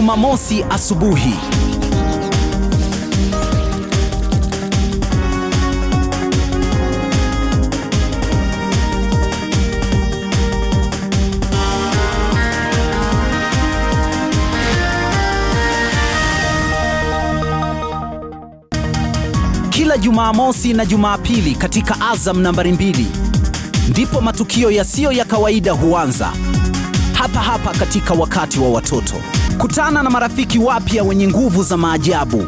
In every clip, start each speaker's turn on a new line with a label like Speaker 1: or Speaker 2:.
Speaker 1: Jumamosi asubuhi. Kila Jumamosi na Jumapili katika Azam nambari mbili ndipo matukio yasiyo ya kawaida huanza hapa hapa katika wakati wa watoto. Kutana na marafiki wapya wenye nguvu za maajabu.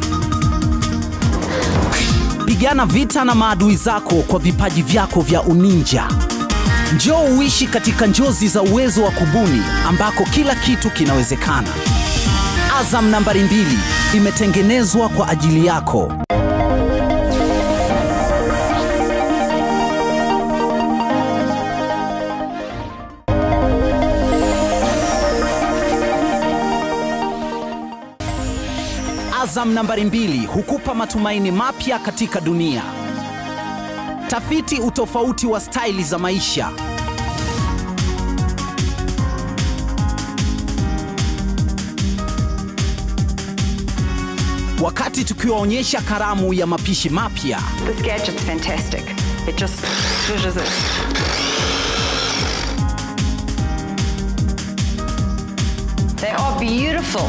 Speaker 1: Pigana vita na maadui zako kwa vipaji vyako vya uninja. Njoo uishi katika njozi za uwezo wa kubuni ambako kila kitu kinawezekana. Azam nambari mbili imetengenezwa kwa ajili yako. Azam nambari mbili hukupa matumaini mapya katika dunia. Tafiti utofauti wa staili za maisha. Wakati tukiwaonyesha karamu ya mapishi mapya,
Speaker 2: This gadget's fantastic. It just zhuzhes it. They are beautiful.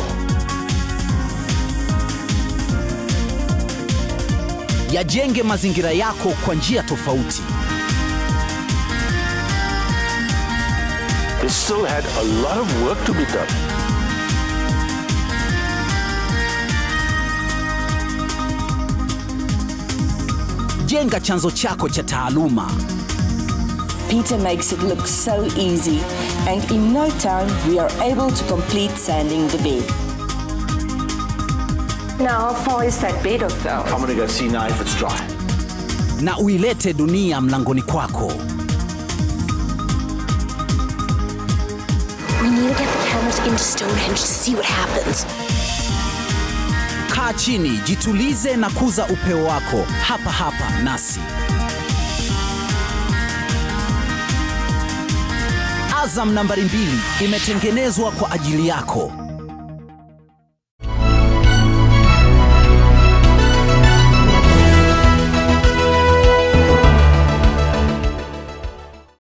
Speaker 1: yajenge mazingira yako kwa njia tofauti.
Speaker 3: It still had a lot of work to be done.
Speaker 1: Jenga chanzo chako cha taaluma.
Speaker 4: Peter makes it look so easy, and in no time we are able to complete sanding the bed.
Speaker 2: Now, how far is that bed of though?
Speaker 3: I'm gonna go see now if it's dry.
Speaker 1: na uilete dunia mlangoni kwako.
Speaker 5: We need to get the cameras into Stonehenge to see what happens.
Speaker 1: Kaa chini, jitulize na kuza upeo wako hapa hapa nasi. Azam nambari mbili imetengenezwa kwa ajili yako.